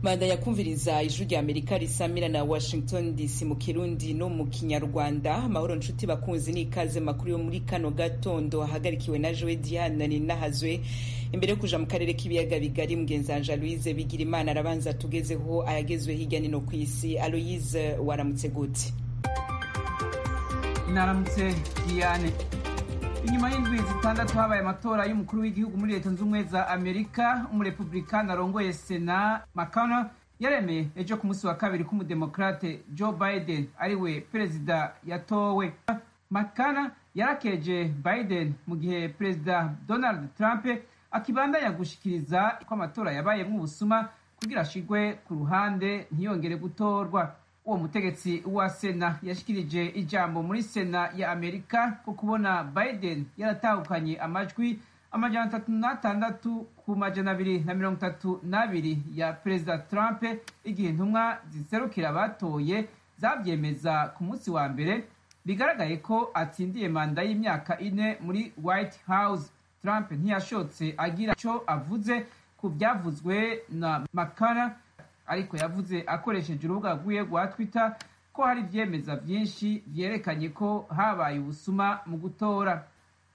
manda yakumviriza ijwi rya amerika risamira na washington dc mu kirundi no mu kinyarwanda amahoro nshuti bakunzi n'ikaze makuru yo muri kano gatondo ahagarikiwe na joe diane ninahazwe imbere yo kuja mu karere k'ibiyaga bigari mugenzanja louise bigira imana arabanza tugezeho ayagezwe hirya nino ku isi aloise waramutse gute naramutse diane inyuma y'indwi zitandatu habaye amatora y'umukuru w'igihugu muri leta z'ubumwe za amerika umurepublikani arongoye sena mcconnell yaremeye ejo ku munsi wa kabiri ko umudemokrate joe biden ariwe perezida yatowe mcconnell yarakeje biden mu gihe perezida donald trump akibandanya gushikiriza ko amatora yabayemwo ubusuma kugira ashigwe ku ruhande ntiyongere gutorwa uwo mutegetsi wa sena yashikirije ijambo muri sena ya amerika ko kubona biden yaratahukanye amajwi amajana atatu n'atandatu ku majana abiri na mirongo itatu n'abiri ya perezida trump igihe intumwa ziserukira abatoye zabyemeza ku munsi wa mbere bigaragaye ko atsindiye manda y'imyaka ine muri white house trump ntiyashotse agira icyo avuze ku byavuzwe na mcconnell ariko yavuze akoresheje urubuga rwiwe rwa twitter ko hari ivyemeza vyinshi vyerekanye ko habaye ubusuma mu gutora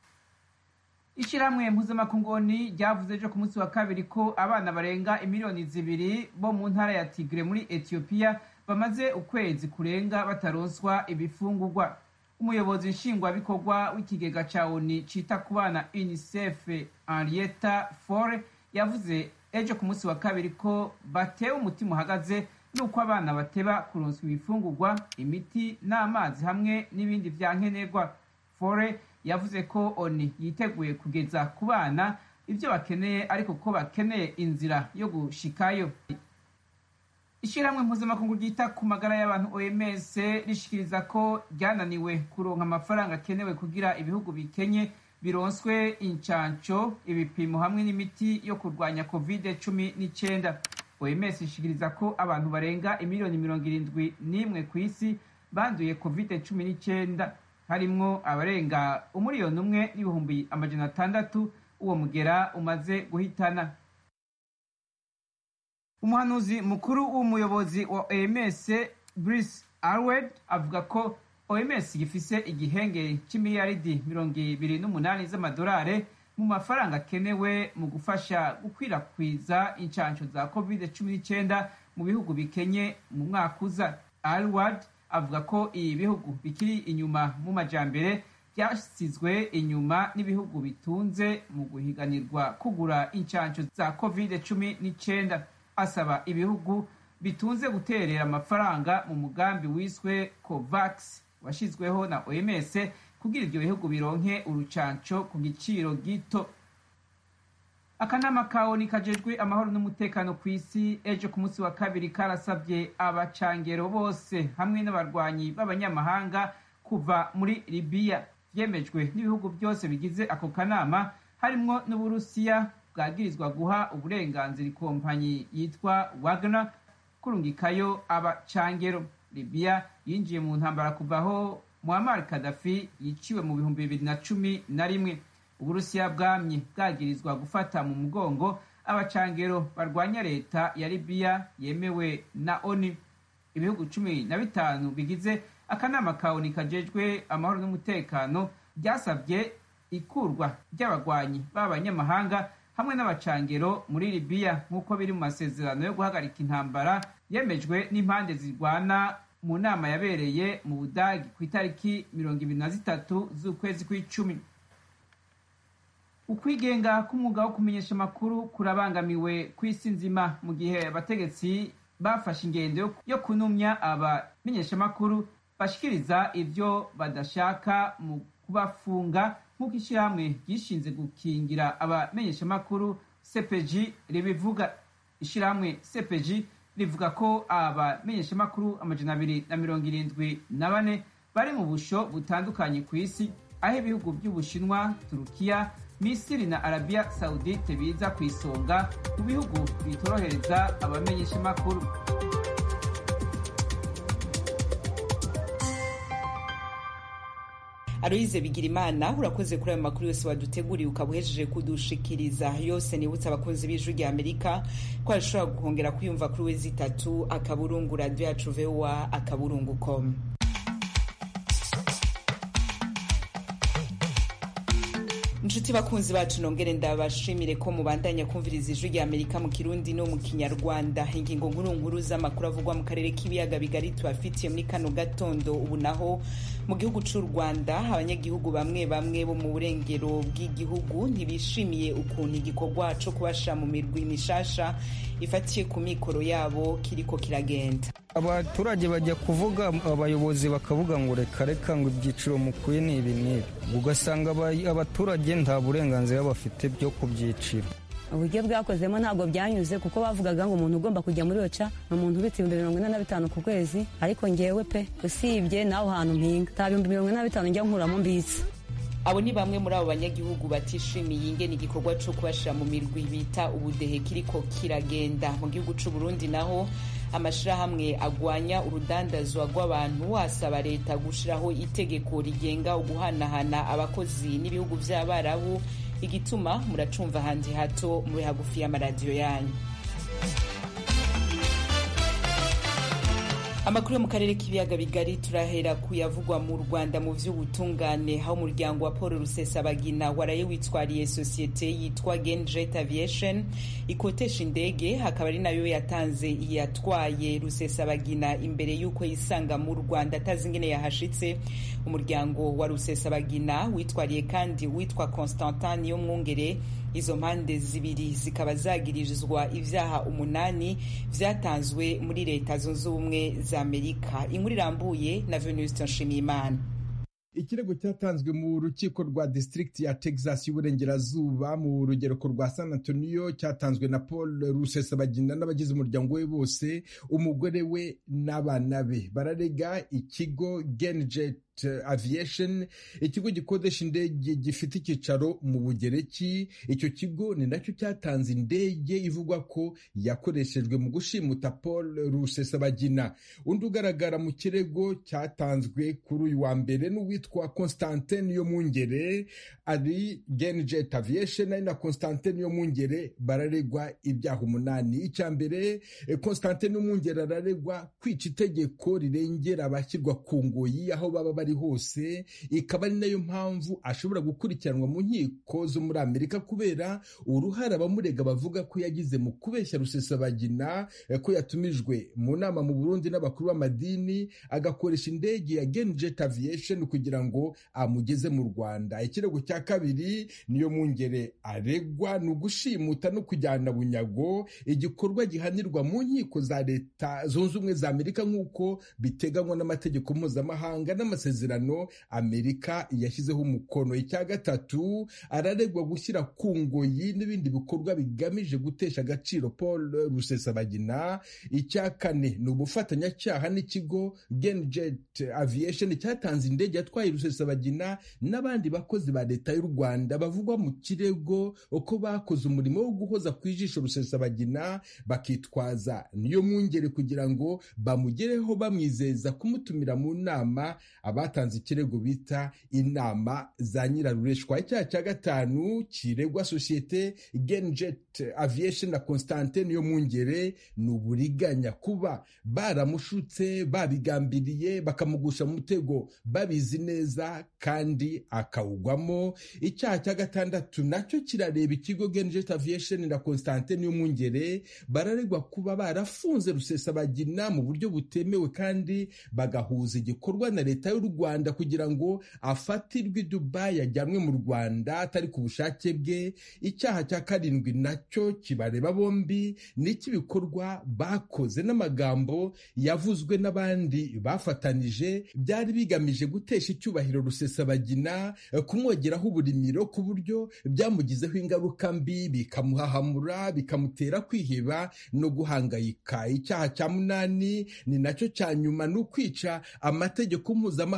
ishirahamwe mpuzamakungoni ryavuze ejo ku munsi wa kabiri ko abana barenga imiliyoni zibiri bo mu ntara ya tigre muri etiyopiya bamaze ukwezi kurenga bataronswa ibifungurwa umuyobozi nshingwabikorwa w'ikigega ca oni cita ku bana unicef henrietta fore yavuze ejo ku munsi wa kabiri ko batewe umutima uhagaze n'uko abana bateba kuronswa ibifungurwa imiti n'amazi hamwe n'ibindi vya nkenerwa fore yavuze ko oni yiteguye kugeza ku bana ibyo bakeneye ariko ko bakeneye inzira yo gushikayo ishyirahamwe mpuzamakungu ryita ku magara y'abantu oms rishikiriza ko ryananiwe kuronka amafaranga akenewe kugira ibihugu bikenye bironswe incanco ibipimo hamwe n'imiti yo kurwanya covid cumi n'icyenda oms ishikiriza ko abantu barenga imiliyoni mirongo irindwi n'imwe ku isi banduye covid cumi n'icyenda harimwo abarenga umuriyoni umwe n'ibihumbi amajana atandatu uwo mugera umaze guhitana umuhanuzi mukuru w'umuyobozi wa oms brice arwed avuga ko oms gifise igihenge c'imiliyaridi mirongo ibiri n'umunani z'amadolari mu mafaranga akenewe mu gufasha gukwirakwiza incanco za covid cumi n'icyenda mu bihugu bikenye mu mwaka uza alward avuga ko ibi bihugu bikiri inyuma mu majambere byasizwe inyuma n'ibihugu bitunze mu guhiganirwa kugura incanco za covid cumi n'icyenda asaba ibihugu bitunze guterera amafaranga mu mugambi wiswe covax washyizweho na oms kugira ibyo bihugu bironke urucanco ku giciro gito akanama kaoni kajejwe amahoro n'umutekano ku isi ejo ku munsi wa kabiri karasabye abacangero bose hamwe n'abarwanyi b'abanyamahanga kuva muri libiya vyemejwe n'ibihugu byose bigize ako kanama harimwo n'uburusiya bwagirizwa guha uburenganzira ikompanyi yitwa wagner kurungikayo abacangero libiya yinjiye mu ntambara kuvaho muammar kadafi yiciwe mu bihumbi bibiri na cumi na rimwe uburusiya bwamye bwagirizwa gufata mu mugongo abacangero barwanya leta ya libiya yemewe na oni ibihugu cumi na bitanu bigize akanama ka oni kajejwe amahoro n'umutekano byasabye ikurwa ry'abagwanyi b'abanyamahanga hamwe n'abacangero muri libiya nk'uko biri mu masezerano yo guhagarika intambara yemejwe n'impande zirwana mu nama yabereye mu budagi ku itariki mirongo ibiri na zitatu z'ukwezi kw'icumi ukwigenga k'umwuga wo kumenyesha amakuru kurabangamiwe ku isi nzima mu gihe abategetsi bafashe ingendo yo kunumya abamenyeshamakuru bashikiriza ibyo badashaka mu kubafunga nk'uko ishyirahamwe ryishinze gukingira abamenyeshamakuru cpg ribivuga ishyirahamwe cpg rivuga ko abamenyeshamakuru amajana abiri na mirongo irindwi na bane bari mu busho butandukanye ku isi aho ibihugu by'ubushinwa turukiya misiri na arabiya sawudite biza ku isonga mu bihugu bitorohereza abamenyeshamakuru aloyize bigirimana urakoze kuri ayo makuru yose waduteguriye ukaba uhejeje kudushikiriza yose nibutse abakunzi b'ijwi rya amerika ko ashobora guhongera kuyumva kuri wezi itatu akaburungu radiyo yacu voa akaburungu com inshuti bakunzi bacu nongere ndabashimire ko mubandanya kumviriza ijwi rya amerika mu kirundi no mu kinyarwanda ingingo nkuru nkuru z'amakuru avugwa mu karere k'ibiyaga bigari tubafitiye muri kano gatondo ubu naho mu gihugu cy'u rwanda abanyagihugu bamwe bamwe bo mu burengero bw'igihugu ntibishimiye ukuntu igikorwa cyo kubasha mu mirwi mishasha ifatiye ku mikoro yabo kiriko kiragenda abaturage bajya kuvuga abayobozi bakavuga ngo reka reka ngo ibyiciro mukwiye ni ibi n'ibi ugasanga abaturage nta burenganzira bafite byo ku byiciro uburyo bwakozemo ntabwo byanyuze kuko bavugaga ngo umuntu ugomba kujya muri oca ni umuntu ubitse ibihumbi mirongo ine na bitanu ku kwezi ariko ngewe pe usibye n'aho hantu mpinga nta bihumbi mirongo ine na bitanu njya nkuramo mbitse abo ni bamwe muri abo banyagihugu batishimiye ingene igikorwa cyo kubashyira mu mirwi bita ubudehe kiriko kiragenda mu gihugu cy'u Burundi naho amashirahamwe agwanya urudandazwa rw'abantu asaba leta gushiraho itegeko rigenga uguhanahana abakozi n'ibihugu vy'abarabu igituma muracumva handi hato muri hagufi y'amaradiyo yanyu amakuru yo mu karere k'ibiyaga bigari turahera kuyavugwa mu rwanda mu vy'ubutungane aho umuryango wa paul rusesabagina waraye witwariye sosiyete yitwa genjet aviation ikotesha indege hakaba ari nayo yatanze yatwaye rusesabagina imbere y'uko yisanga mu rwanda atazi ingene yahashitse umuryango wa rusesabagina witwariye kandi witwa constantin niyo mwungere izo mpande zibiri zikaba zagirizwa ivyaha umunani vyatanzwe muri leta zunze ubumwe za amerika inkuru irambuye na venuste nshimiyimana ikirego cyatanzwe mu rukiko rwa district ya texas y'uburengerazuba mu rugereko rwa san antonio cyatanzwe na paul rusesabagina n'abagize umuryango we bose umugore we n'abana be bararega ikigo genjet aviation ikigo gikodesha indege gifite icyicaro mu bugereki icyo kigo ni nacyo cyatanze indege ivugwa ko yakoreshejwe mu gushimuta paul rusesabagina undi ugaragara mu kirego cyatanzwe kuri uyu wa mbere n'uwitwa constantin yo mungere ari genjet aviation ari na constantin yo mungere bararegwa ibyaha umunani icya mbere constantin yo mungere araregwa kwica itegeko rirengera abashyirwa ku ngoyi aho baba bari hose ikaba ari nayo mpamvu ashobora gukurikiranwa mu nkiko zo muri amerika kubera uruhare abamurega bavuga ko yagize mu kubeshya rusesabagina ko yatumijwe mu nama mu burundi n'abakuru b'amadini agakoresha indege ya genjet aviation kugira ngo amugeze mu rwanda ikirego cya kabiri niyo mwungere aregwa ni ugushimuta no kujyana bunyago igikorwa gihanirwa mu nkiko za leta zunze ubumwe za amerika nk'uko biteganywa n'amategeko mpuzamahanga n'amasezerano amerika yashyizeho umukono icya gatatu araregwa gushyira ku ngoyi n'ibindi bikorwa bigamije gutesha agaciro paul rusesabagina icya kane ni ubufatanyacyaha n'ikigo genjet aviation cyatanze indege yatwaye rusesabagina n'abandi bakozi ba leta y'u rwanda bavugwa mu kirego ko bakoze umurimo wo guhoza ku ijisho rusesabagina bakitwaza niyo mwungere kugira ngo bamugereho bamwizeza kumutumira mu nama abatanze ikirego bita inama za nyirarureshwa icyaha cya gatanu kiregwa sosiyete genjet aviation na constantin niyo mwungere ni uburiganya kuba baramushutse babigambiriye bakamugusha mu mutego babizi neza kandi akawugwamo icyaha cya gatandatu nacyo kirareba ikigo genjet aviation na constantin niyo mwungere bararegwa kuba barafunze rusesabagina mu buryo butemewe kandi bagahuza igikorwa na leta y'u rwanda kugira ngo afatirwe i dubayi ajyanwe mu rwanda atari ku bushake bwe icyaha cya karindwi nacyo kibareba bombi n'icy'ibikorwa bakoze n'amagambo yavuzwe n'abandi bafatanije byari bigamije gutesha icyubahiro rusesabagina kumwogeraho uburimiro ku buryo byamugizeho ingaruka mbi bikamuhahamura bikamutera kwiheba no guhangayika icyaha cya munani ni nacyo cya nyuma ni ukwica amategeko mpuzamahanga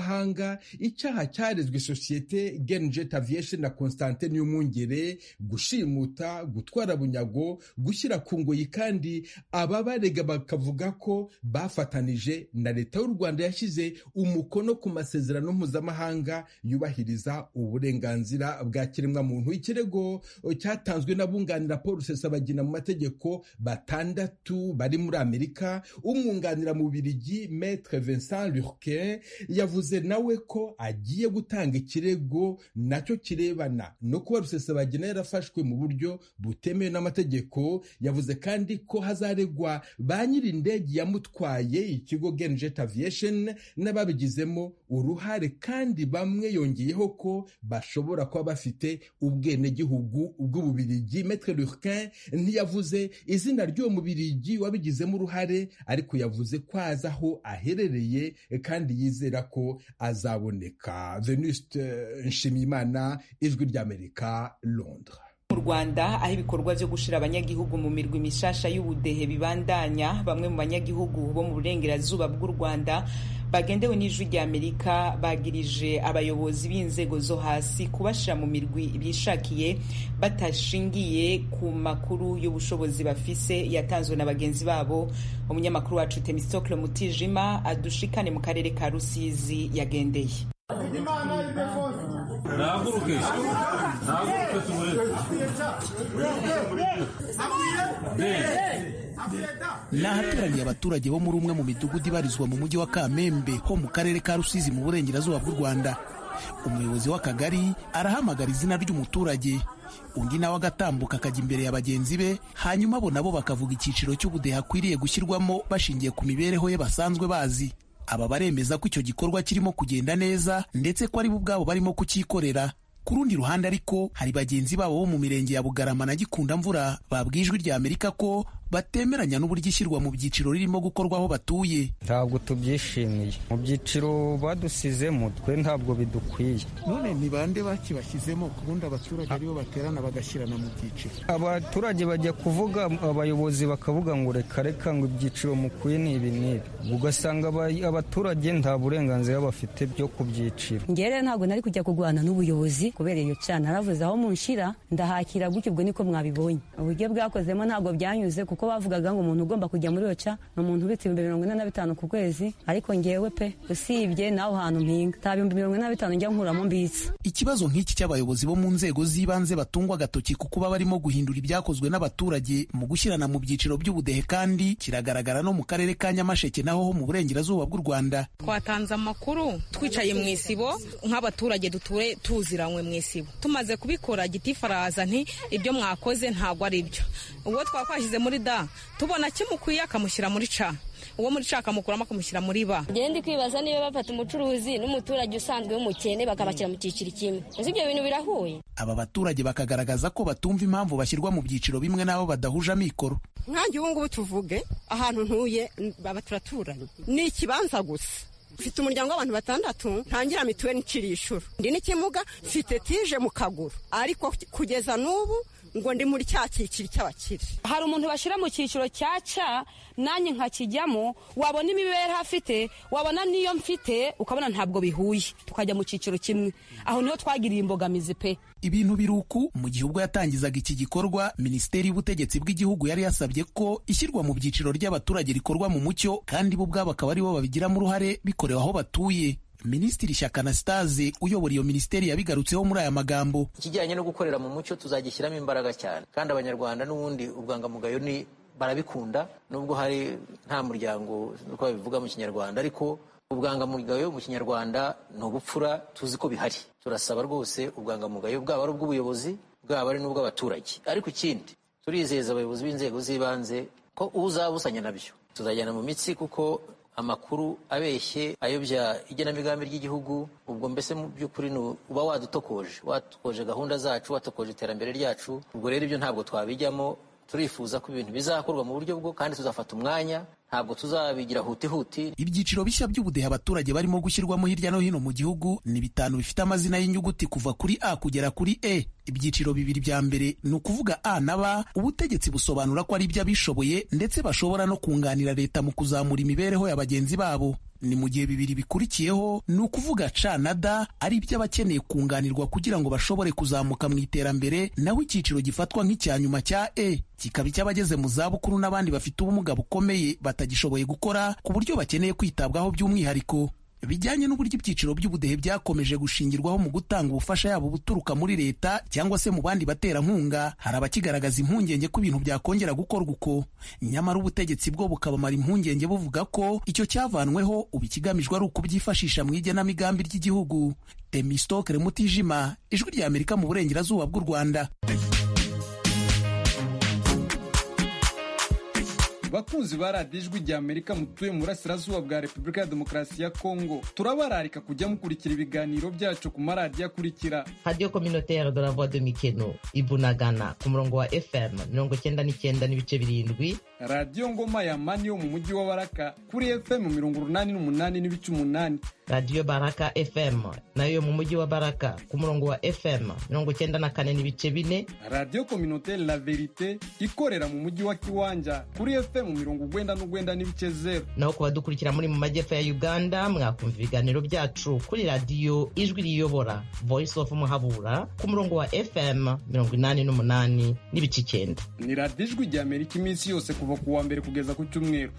mpuzamahanga icyaha cyarezwe sosiyete genjet aviation na constantin y'umwungere gushimuta gutwara bunyago gushyira ku ngoyi kandi ababarega bakavuga ko bafatanije na leta y'u rwanda yashyize umukono ku masezerano mpuzamahanga yubahiriza uburenganzira bwa kiremwamuntu ikirego cyatanzwe n'abunganira paul rusesabagina mu mategeko batandatu bari muri amerika umwunganira mu birigi maître vincent lurquin yavuze nawe ko agiye gutanga ikirego nacyo kirebana no kuba rusesabagina yarafashwe mu buryo butemewe n'amategeko yavuze kandi ko hazaregwa ba nyiri indege yamutwaye ikigo genjet aviation n'ababigizemo uruhare kandi bamwe yongeyeho ko bashobora kuba bafite ubwenegihugu bw'ububirigi maître lurquin ntiyavuze izina ry'uwo mubirigi wabigizemo uruhare ariko yavuze ko azi aho aherereye kandi yizera ko azaboneka venuste nshimiyimana ijwi ry'amerika londres mu rwanda aho ibikorwa byo gushira abanyagihugu mu mirwi mishasha y'ubudehe bibandanya bamwe mu banyagihugu bo mu burengerazuba bw'u rwanda bagendewe n'ijwi rya amerika bagirije abayobozi b'inzego zo hasi kubashira mu mirwi bishakiye batashingiye ku makuru y'ubushobozi bafise yatanzwe na bagenzi babo umunyamakuru wacu temistokle mutijima adushikane mu karere ka rusizi yagendeye nahaguruke nahaguruke tumureke ni ahateraniye abaturage bo muri umwe mu midugudu ibarizwa mu mujyi wa kamembe ho mu karere ka rusizi mu burengerazuba bw'u rwanda umuyobozi w'akagari arahamagara izina ry'umuturage undi nawe agatambuka akajya imbere ya bagenzi be hanyuma abo nabo bakavuga icyiciro cy'ubudehe akwiriye gushyirwamo bashingiye ku mibereho ye basanzwe bazi aba baremeza ko icyo gikorwa kirimo kugenda neza ndetse ko ari bo ubwabo barimo kucyikorera ku rundi ruhande ariko hari bagenzi babo bo mu mirenge ya bugarama na gikunda mvura babwiye ijwi rya amerika ko batemeranya n'uburyo ishyirwa mu byiciro ririmo gukorwa aho batuye ntabwo tubyishimiye mu byiciro badusizemo twe ntabwo bidukwiye none ni bande bakibashyizemo ku bundi abaturage aribo baterana bagashyirana mu byiciro abaturage bajya kuvuga abayobozi bakavuga ngo reka reka ngo ibyiciro mukwiye ni ibi n'ibi ugasanga abaturage nta burenganzira bafite byo ku byiciro ngere ntabwo nari kujya kurwana n'ubuyobozi kubera iyo cana naravuze aho munshira ndahakira gutyo ubwo niko mwabibonye uburyo bwakozemo ntabwo byanyuze kuko bavugaga ngo umuntu ugomba kujya muri oca ni umuntu ubitse ibihumbi mirongo ine na bitanu ku kwezi ariko ngewe pe usibye naho hantu mpinga nta bihumbi mirongo ine na bitanu njya nkuramo mbitse ikibazo nk'iki cy'abayobozi bo mu nzego z'ibanze batungwa agatoki ku kuba barimo guhindura ibyakozwe n'abaturage mu gushyirana mu byiciro by'ubudehe kandi kiragaragara no mu karere ka nyamasheke naho ho mu burengerazuba bw'u rwanda twatanze amakuru twicaye mu isibo nk'abaturage duture tuziranywe mu isibo tumaze kubikora gitifu araza nti ibyo mwakoze ntabwo ari byo uwo twakwashyize muri da tubona kimukwiye akamushyira muri ca uwo muri ca akamukuramo akamushyira muri ba ndi kwibaza niba bafata umucuruzi n'umuturage usanzwe w'umukene bakabashyira mu cyiciro kimwe ese ibyo bintu birahuye aba baturage bakagaragaza ko batumva impamvu bashyirwa mu byiciro bimwe n'abo badahuje amikoro nkange ubu ngubu tuvuge ahantu ntuye baba turaturanye ni ikibanza gusa mfite umuryango w'abantu batandatu ntangira mituweli nciriye inshuro ndi n'ikimuga mfite tije mu kaguru ariko kugeza n'ubu ngo ndi muri cya cyiciro cy'abakire hari umuntu bashyira mu cyiciro cya ca nanjye nkakijyamo wabona imibereho afite wabona n'iyo mfite ukabona ntabwo bihuye tukajya mu cyiciro kimwe aho niho twagiriye imbogamizi pe ibintu biruku mu gihe ubwo yatangizaga iki gikorwa minisiteri y'ubutegetsi bw'igihugu yari yasabye ko ishyirwa mu byiciro ry'abaturage rikorwa mu mucyo kandi bo ubwabo akaba aribo babigiramo uruhare bikorewe aho batuye minisitiri shyaka anastase uyobora iyo minisiteri yabigarutseho muri aya magambo ikijyanye no gukorera mu mucyo tuzagishyiramo imbaraga cyane kandi abanyarwanda n'ubundi ubwangamugayo ni barabikunda nubwo hari nta muryango uko babivuga mu kinyarwanda ariko ubwangamugayo mu kinyarwanda ni ubupfura tuzi ko bihari turasaba rwose ubwangamugayo bwaba ari ubw'ubuyobozi bwaba ari n'ubw'abaturage ariko ikindi turizeza abayobozi b'inzego z'ibanze ko uzabusanya nabyo tuzajyana mu mitsi kuko amakuru abeshye ayobya igenamigambi ry'igihugu ubwo mbese mu by'ukuri uba wadutokoje watokoje gahunda zacu watokoje iterambere ryacu ubwo rero ibyo ntabwo twabijyamo turifuza ko ibintu bizakorwa mu buryo bwo kandi tuzafata umwanya ntabwo tuzabigira huti huti ibyiciro bishya by'ubudehe abaturage barimo gushyirwamo hirya no hino mu gihugu ni bitanu bifite amazina y'inyuguti kuva kuri a kugera kuri e ibyiciro bibiri bya mbere ni ukuvuga a na b ubutegetsi busobanura ko ari iby'abishoboye ndetse bashobora no kunganira leta mu kuzamura imibereho ya bagenzi babo ni mu gihe bibiri bikurikiyeho ni ukuvuga ca na da ari iby'abakeneye kunganirwa kugira ngo bashobore kuzamuka mu iterambere naho icyiciro gifatwa nk'icya nyuma cya e kikaba icy'abageze mu zabukuru n'abandi bafite ubumuga bukomeye batagishoboye gukora ku buryo bakeneye kwitabwaho by'umwihariko bijyanye n'uburyo ibyiciro by'ubudehe byakomeje gushingirwaho mu gutanga ubufasha yabo buturuka muri leta cyangwa se mu bandi baterankunga hari abakigaragaza impungenge ko ibintu byakongera gukorwa uko nyamara ubutegetsi bwo bukabamara impungenge buvuga ko icyo cyavanweho ubu ikigamijwe ari ukubyifashisha mu igenamigambi ry'igihugu temistokere mutijima ijwi rya amerika mu burengerazuba bw'u rwanda bakunzi ba radiyo ijwi rya amerika mutuye mu burasirazuba bwa repubulika ya demokarasi ya kongo turabararika kujya mukurikira ibiganiro byacu ku maradiyo akurikira radiyo kominotere de la voix de mikeno ibunagana ku murongo wa fm mirongo cyenda n'icyenda n'ibice birindwi radiyo ngoma ya mani yo mu mujyi wa baraka kuri fm mirongo urunani n'umunani n'ibice umunani radiyo baraka fm nayo yo mu mujyi wa baraka ku murongo wa fm mirongo cyenda na kane n'ibice bine radiyo kominotere la verite ikorera mu mujyi wa kiwanja kuri fm mu mirongo ugwenda n'ugwenda n'ibice zero naho ku badukurikira muri mu majyepfo ya uganda mwakumva ibiganiro byacu kuri radiyo ijwi riyobora voice of muhabura ku murongo wa fm mirongo inani n'umunani n'ibice icyenda ni radiyo ijwi rya amerika iminsi yose kuva ku wa mbere kugeza ku cyumweru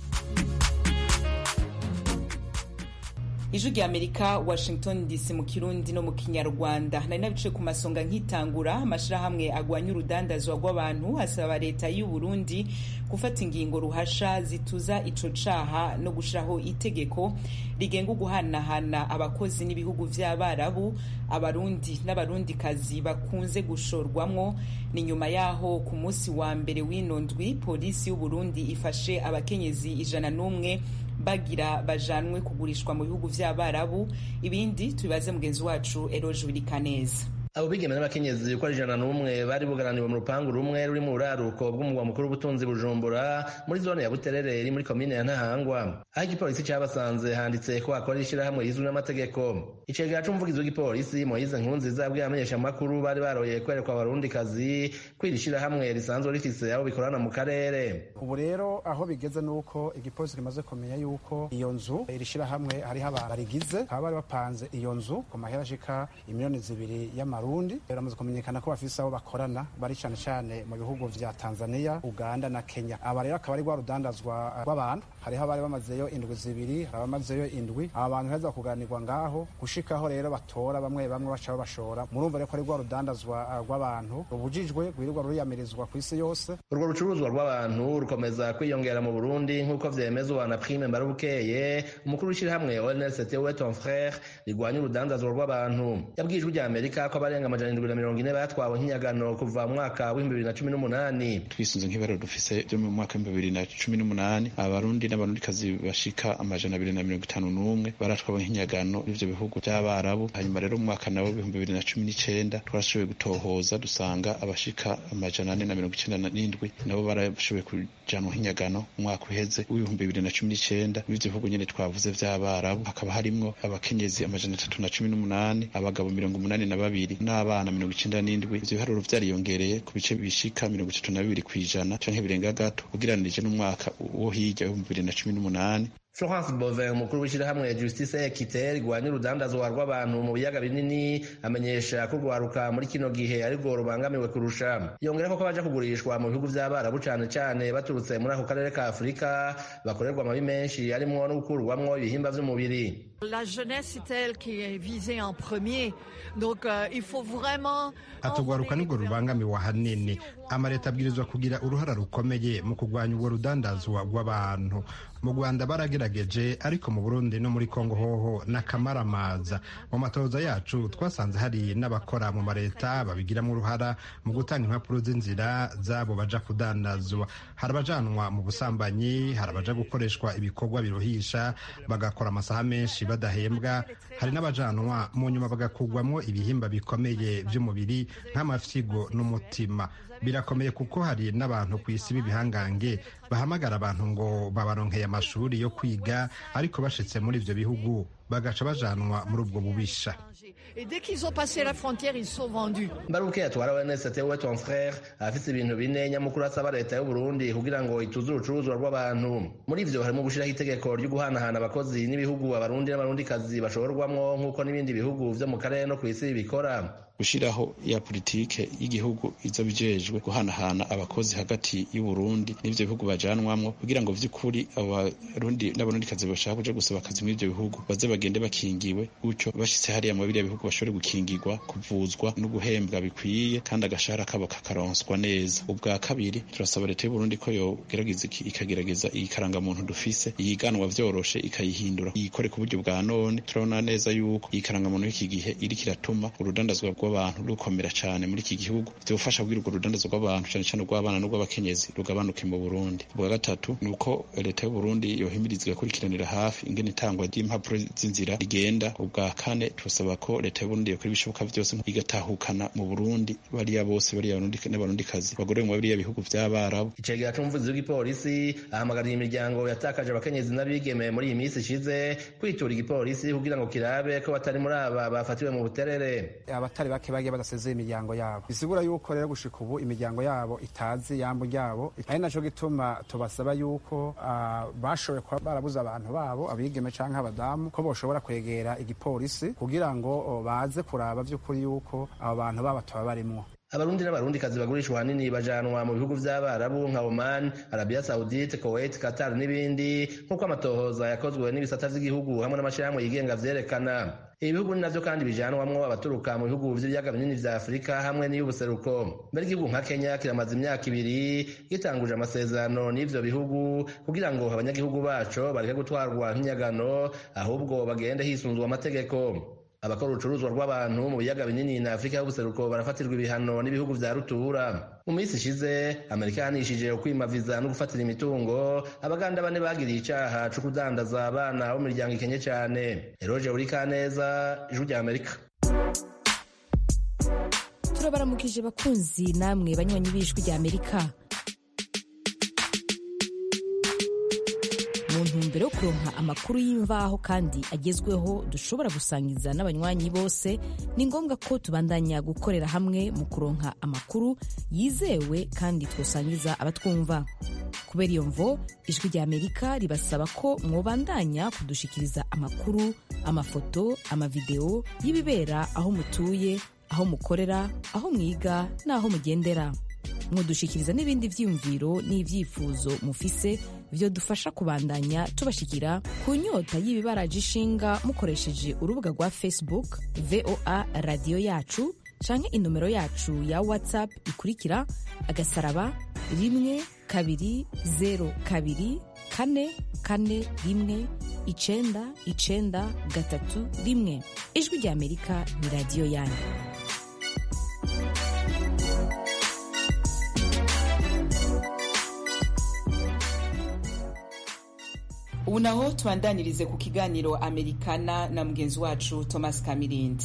ijwi rya amerika washington dc mu kirundi no mu kinyarwanda nari nabice ku masonga nkitangura amashyirahamwe agwanya urudandazwa rw'abantu asaba leta y'u burundi gufata ingingo ruhasha zituza ico caha no gushiraho itegeko rigenga uguhanahana abakozi n'ibihugu vy'abarabu abarundi n'abarundikazi bakunze gushorwamwo ni nyuma yaho ku munsi wa mbere w'ino ndwi polisi y'u burundi ifashe abakenyezi ijana n'umwe bagira bajanwe kugurishwa mu bihugu vy'abarabu ibindi tubibaze mugenzi wacu eroje wirikaneza abo bigeme n'abakenyezi uko ari ijana n'umwe bari bugaraniwe mu rupangu rumwe ruri mu buraruko bw'umugwa mukuru w'ubutunzi bujumbura muri zone ya buterere iri muri komine ya ntahangwa aho igipolisi cyabasanze handitse ko hakora ishyirahamwe rizwi n'amategeko icegera c'umuvugizi w'igipolisi moyize nkurunziza yabwiye abamenyeshamakuru bari baroye kwerekwa abarundikazi ko iri shyirahamwe risanzwe rifise abo bikorana mu karere ubu rero aho bigeze ni uko igipolisi kimaze kumenya yuko iyo nzu iri shyirahamwe hariho abantu barigize bakaba bari bapanze iyo nzu ku mahera ashika imiliyoni zibiri y'ama Burundi biramaze kumenyekana ko bafise abo bakorana bari cyane cyane mu bihugu vya Tanzania Uganda na Kenya aba rero akaba ari rwa rudandazwa rw'abantu hariho abari bamazeyo indwi zibiri hari abamazeyo indwi aba bantu heza kuganirwa ngaho gushikaho rero batora bamwe bamwe baca babashora murumva rero ko ari rwa rudandazwa rw'abantu rubujijwe rwirirwa ruriyamirizwa ku isi yose urwo rucuruzwa rw'abantu rukomeza kwiyongera mu Burundi nk'uko vyemezwa na Prime Mbarubukeye umukuru w'ishyirahamwe ONLCT we ton frère rigwanya urudandazwa rw'abantu yabwijwe rya Amerika ko abarenga amajana indwi na mirongo ine batwawe nk'inyagano kuva mu mwaka w'ibihumbi bibiri na cumi n'umunani twisunze nk'ibaro dufise byo mu mwaka w'ibihumbi bibiri na cumi n'umunani abarundi n'abarundikazi bashika amajana abiri na mirongo itanu n'umwe baratwawe nk'inyagano n'ivyo bihugu vy'abarabu hanyuma rero mu mwaka nawo w'ibihumbi bibiri na cumi n'icenda twarashoboye gutohoza dusanga abashika amajana ane na mirongo icenda n'indwi nabo barashoboye kujanwa nk'inyagano mu mwaka uheze w'ibihumbi bibiri na cumi n'icenda n'ivyo bihugu nyene twavuze vy'abarabu hakaba harimwo abakenyezi amajana atatu na cumi n'umunani abagabo mirongo umunani na babiri n'abana mirongo icenda n'indwi ivyo biharuro vyariyongereye ku bice bishika mirongo itatu na bibiri kw'ijana canke birenga gato ugereranije n'umwaka wo hirya w'ibihumbi bibiri na cumi n'umunani Florence Bovin umukuru w'ishyirahamwe Justice Equite rigwanya urudandazwa rw'abantu mu biyaga binini amenyesha ko urwaruka muri kino gihe arirwo rubangamiwe kurusha yongera ko baja kugurishwa mu bihugu vy'abarabu cane cane baturutse muri ako karere ka Afurika bakorerwa amabi menshi harimwo no gukurwamwo ibihimba vy'umubiri La jeunesse c'est elle qui est visée en premier donc euh, il faut vraiment atugwaruka nibwo rubangamiwe ahanini amaleta abwirizwa kugira uruhara rukomeye mu kurwanya ubwo rudandazwa rw'abantu mu rwanda baragerageje ariko mu burundi no muri kongo hoho n'akamaramaza mu matoza yacu twasanze hari n'abakora mu maleta babigiramo uruhara mu gutanga impapuro z'inzira z'abo baja kudandazwa hari abajanwa mu busambanyi hari abaja gukoreshwa ibikorwa biruhisha bagakora amasaha menshi badahembwa hari n'abajanwa mu nyuma bagakugwamo ibihimba bikomeye by'umubiri nk'amafyigo n'umutima birakomeye kuko hari n'abantu ku isi b'ibihangange bahamagara abantu ngo babaronkeye amashuri yo kwiga ariko bashitse muri ivyo bihugu bagaca bajanwa muri ubwo bubisha Et dès qu'ils ont passé la frontière, ils sont vendus. mbaruke atwara ONS we ton frère afise ibintu bine nyamukuru asaba leta y'u Burundi kugira ngo ituze urucuruzwa rw'abantu muri ivyo harimo gushiraho itegeko ryo guhanahana abakozi n'ibihugu abarundi n'abarundikazi bashorwamwo nk'uko n'ibindi bihugu vyo mu karere no kw'isi bikora gushiraho ya politike y'igihugu izo bijejwe guhanahana abakozi hagati y'u Burundi n'ivyo bihugu bajanwamwo kugira ngo vy'ukuri abarundi n'abarundikazi bashaka kuja gusaba akazi muri ivyo bihugu baze bagende bakingiwe gutyo bashitse hariya mu biriya bihugu bashobore gukingirwa kuvuzwa no guhembwa bikwiye kandi agashahara kabo kakaronswa neza ubwa kabiri turasaba leta y'u Burundi ko yogerageza iki- ikagerageza iyi karangamuntu dufise iyiganwa vyoroshe ikayihindura iyikore ku buryo bwa none turabona neza yuko iyi karangamuntu y'iki gihe iriko iratuma urudandazwa rw'abantu rukomera cane muri iki gihugu vyofasha kugira urwo rudandazwa rw'abantu cane cane urw'abana n'urw'abakenyezi rugabanuke mu Burundi ubwa gatatu ni uko leta y'u Burundi yohimiriza igakurikiranira hafi ingene itangwa ry'impapuro z'inzira rigenda ubwa kane turasaba ko leta y'u Burundi yokora ibishoboka vyose igatahukana mu Burundi bariya bose bariya barundi n'abarundikazi bagorewe mu biriya bihugu vy'abarabu icegera c'umuvuzi w'igipolisi ahamagarira imiryango yatakaje abakenyezi n'abigeme muri iyi minsi ishize kwitura igipolisi kugira ngo kirabe ko batari muri aba bafatiwe mu buterere abatari bake bagiye badasezeye imiryango yabo bisigura yuko rero gushika ubu imiryango yabo itazi yambo ryabo ari naco gituma tubasaba yuko ah, bashoboye kuba barabuze abantu babo abigeme canke abadamu ko boshobora kwegera igipolisi kugira ngo oh, baze kuraba vy'ukuri yuko abo bantu babo tuba barimwo abarundi n'abarundikazi bagurishwa ahanini bajanwa mu bihugu vy'abarabu nka oman arabia saudite kuwait qatar n'ibindi nk'uko amatohoza yakozwe n'ibisata vy'igihugu hamwe n'amashirahamwe yigenga vyerekana ibi bihugu ni navyo kandi bijanwamwo abaturuka mu bihugu vy'ibiyaga binini vya afurika hamwe n'iy'ubuseruko mbere igihugu nka kenya kiramaze imyaka ibiri gitanguje amasezerano n'ivyo bihugu kugira ngo abanyagihugu baco bareke gutwarwa nk'inyagano ahubwo bagende hisunzwe amategeko abakora urucuruzwa rw'abantu mu biyaga binini na afurika y'ubuseruko barafatirwa ibihano n'ibihugu vya rutura mu minsi ishize amerika yahanishije ukwimaviza no gufatira imitungo abaganda bane bagiriye icaha co kudandaza abana bo mu miryango ikenye cane eroje urikaneza ijwi rya amerika turabaramukije bakunzi namwe banywanyi b'ijwi rya amerika mu ntumbero yo kuronka amakuru y'imvaho kandi agezweho dushobora gusangiza n'abanywanyi bose ni ngombwa ko tubandanya gukorera hamwe mu kuronka amakuru yizewe kandi twosangiza abatwumva kubera iyo mvo ijwi rya amerika ribasaba ko mwobandanya kudushikiriza amakuru amafoto amavideo y'ibibera aho mutuye aho mukorera aho mwiga n'aho mugendera mudushikiriza n'ibindi vyiyumviro n'ivyifuzo mufise vyo dufasha kubandanya tubashikira ku nyota y'ibibaraje ishinga mukoresheje urubuga rwa facebook voa radiyo yacu canke inomero yacu ya whatsapp ikurikira agasaraba rimwe kabiri zero kabiri kane kane rimwe icenda icenda gatatu rimwe ijwi rya amerika ni radiyo yanyu ubu naho tubandanirize ku kiganiro amerikana na mugenzi wacu thomas kamirindi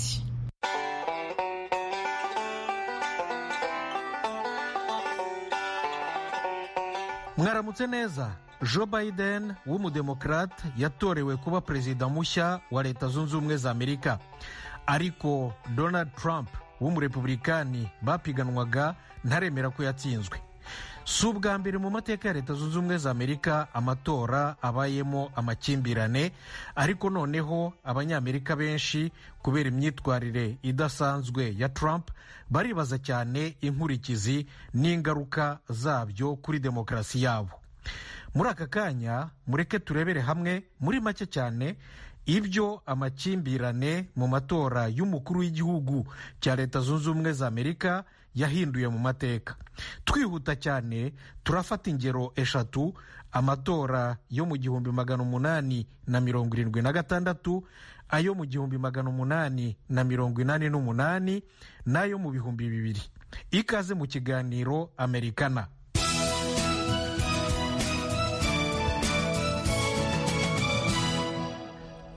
mwaramutse neza joe biden w'umudemokrate yatorewe kuba perezida mushya wa leta zunze ubumwe za amerika ariko donald trump w'umurepublikani bapiganwaga ntaremera ko yatsinzwe si ubwa mbere mu mateka ya leta zunze ubumwe za amerika amatora abayemo amakimbirane ariko noneho abanyamerika benshi kubera imyitwarire idasanzwe ya trump baribaza cyane inkurikizi n'ingaruka zabyo kuri demokarasi yabo muri aka kanya mureke turebere hamwe muri make cyane ibyo amakimbirane mu matora y'umukuru w'igihugu cya leta zunze ubumwe za amerika yahinduye mu mateka twihuta cyane turafata ingero eshatu amatora yo mu gihumbi magana umunani na mirongo irindwi na gatandatu ayo mu gihumbi magana umunani na mirongo inani n'umunani n'ayo mu bihumbi bibiri ikaze mu kiganiro amerikana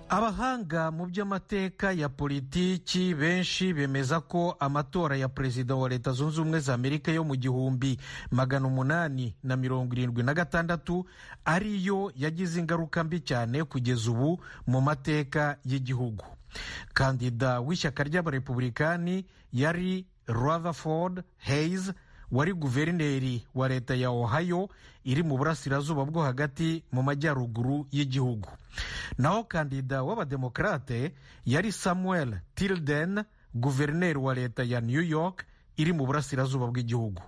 abahanga mu by'amateka ya politiki benshi bemeza ko amatora ya perezida wa leta zunze ubumwe za amerika yo mu gihumbi magana umunani na mirongo irindwi na gatandatu ariyo yagize ingaruka mbi cyane kugeza ubu mu mateka y'igihugu kandida w'ishyaka ry'abarepublikani yari rutherford hayes wari guverineri wa leta ya ohio iri mu burasirazuba bwo hagati mu majyaruguru y'igihugu naho kandida w'abademokarate yari samuel tilden guverineri wa leta ya new york iri mu burasirazuba bw'igihugu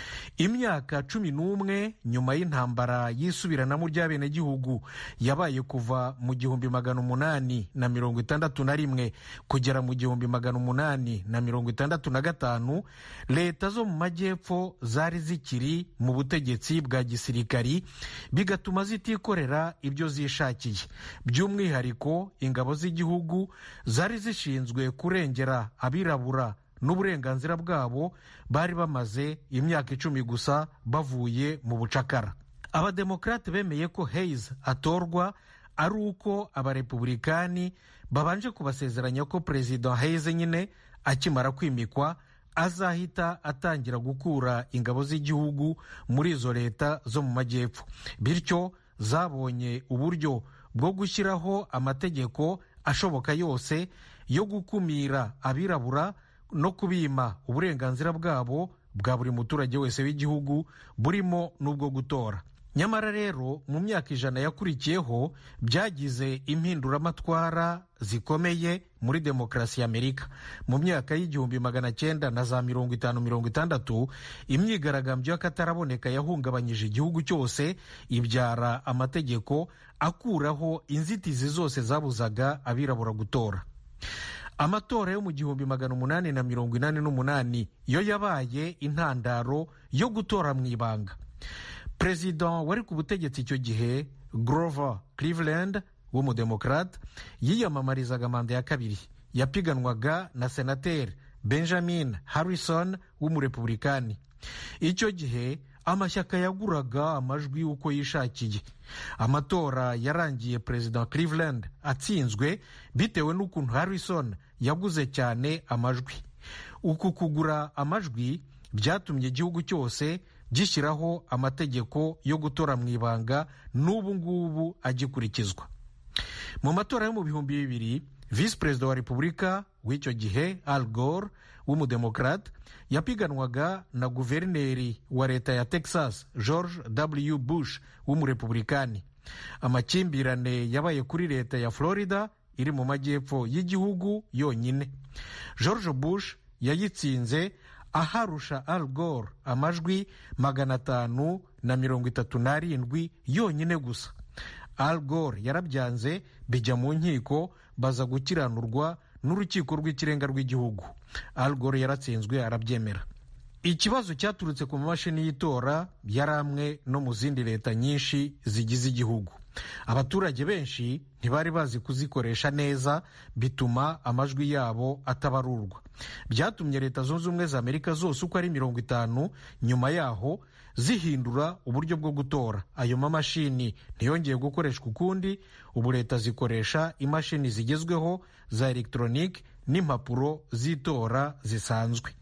imyaka cumi n'umwe nyuma y'intambara y'isubiranamo ry'abenegihugu yabaye kuva mu gihumbi magana umunani na mirongo itandatu na rimwe kugera mu gihumbi magana umunani na mirongo itandatu na gatanu leta zo mu majyepfo zari zikiri mu butegetsi bwa gisirikari bigatuma zitikorera ibyo zishakiye by'umwihariko ingabo z'igihugu zari zishinzwe kurengera abirabura n'uburenganzira bwabo bari bamaze imyaka icumi gusa bavuye mu bucakara abademokarate bemeye ko hayes atorwa ari uko abarepublikani babanje kubasezeranya ko perezida hayes nyine akimara kwimikwa azahita atangira gukura ingabo z'igihugu muri izo leta zo mu majyepfo bityo zabonye uburyo bwo gushyiraho amategeko ashoboka yose yo gukumira abirabura no kubima uburenganzira bwabo bwa buri muturage wese w'igihugu burimo n'ubwo gutora nyamara rero mu myaka ijana yakurikiyeho byagize impinduramatwara zikomeye muri demokarasi ya amerika mu myaka y'igihumbi magana cyenda na za mirongo itanu mirongo itandatu imyigaragambyo y'akataraboneka yahungabanyije igihugu cyose ibyara amategeko akuraho inzitizi zose zabuzaga abirabura gutora amatora yo mu gihumbi magana umunani na mirongo inani n'umunani yo yabaye intandaro yo gutora mu ibanga perezida wari ku butegetsi icyo gihe grover cleveland w'umudemokrate yiyamamarizaga manda ya kabiri yapiganwaga na senateri benjamin harrison w'umurepublikani icyo gihe amashyaka yaguraga amajwi uko yishakiye amatora yarangiye perezida cleveland atsinzwe bitewe n'ukuntu harrison yaguze cyane amajwi uku kugura amajwi byatumye igihugu cyose gishyiraho amategeko yo gutora mu ibanga n'ubu ngubu agikurikizwa mu matora yo mu bihumbi bibiri visi perezida wa repubulika w'icyo gihe al gore w'umudemokrate yapiganwaga na guverineri wa leta ya texas george w bush w'umurepublikani amakimbirane yabaye kuri leta ya florida iri mu majyepfo y'igihugu yonyine george bush yayitsinze aharusha al gore amajwi magana atanu na mirongo itatu n'arindwi yonyine gusa al gore yarabyanze bijya mu nkiko baza gukiranurwa n'urukiko rw'ikirenga rw'igihugu al gore yaratsinzwe arabyemera ikibazo cyaturutse ku mamashini y'itora yari amwe no mu zindi leta nyinshi zigize igihugu abaturage benshi ntibari bazi kuzikoresha neza bituma amajwi yabo atabarurwa byatumye leta zunze ubumwe za amerika zose uko ari mirongo itanu nyuma yaho zihindura uburyo bwo gutora ayo mamashini ntiyongeye gukoreshwa ukundi ubu leta zikoresha imashini zigezweho za elegitoronike n'impapuro z'itora zisanzwe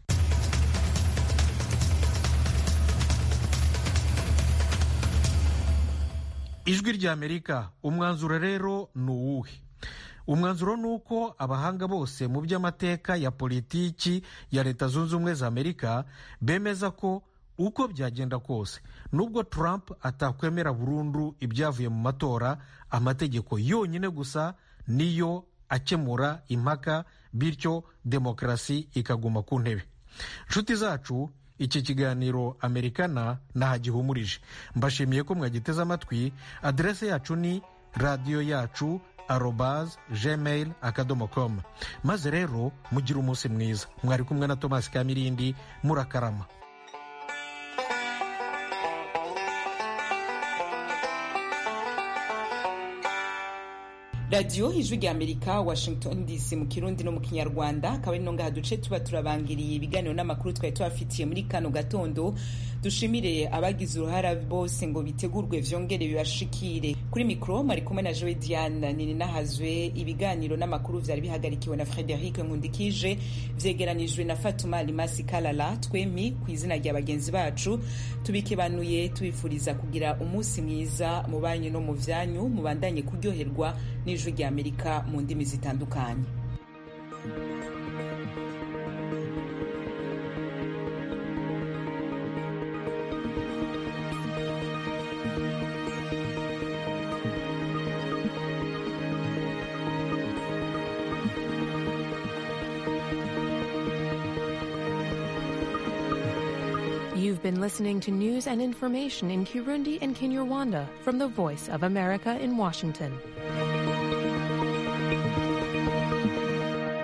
ijwi ry'amerika umwanzuro rero ni uwuhe umwanzuro ni uko abahanga bose mu by'amateka ya politiki ya leta zunze ubumwe za amerika bemeza ko uko byagenda kose nubwo trump atakwemera burundu ibyavuye mu matora amategeko yonyine gusa niyo akemura impaka bityo demokarasi ikaguma ku ntebe inshuti zacu iki kiganiro amerikana ntahagihumurije mbashimiye ko mwagiteze amatwi aderese yacu ni radiyo yacu arobaz gmail akadomo com maze rero mugire umunsi mwiza mwari kumwe na tomasi kamirindi murakarama radiyo ijwi rya amerika washington dc mu kirundi no mu kinyarwanda akaba ari ngaha duce tuba turabangiriye ibiganiro n'amakuru twari tubafitiye muri kano gatondo dushimire abagize uruhara bose ngo bitegurwe vyongere bibashikire kuri mikro mari kumwe na Joe Diane nini nahazwe ibiganiro n'amakuru vyari bihagarikiwe na Frederic Nkundikije vyegeranijwe na Fatuma Limasi Kalala twemi ku izina rya bagenzi bacu tubikebanuye tubifuriza kugira umunsi mwiza mu banyu no mu vyanyu mubandanye kuryoherwa n'ijwi rya Amerika mu ndimi zitandukanye You've been listening to news and information in Kirundi and Kinyarwanda from the Voice of America in Washington.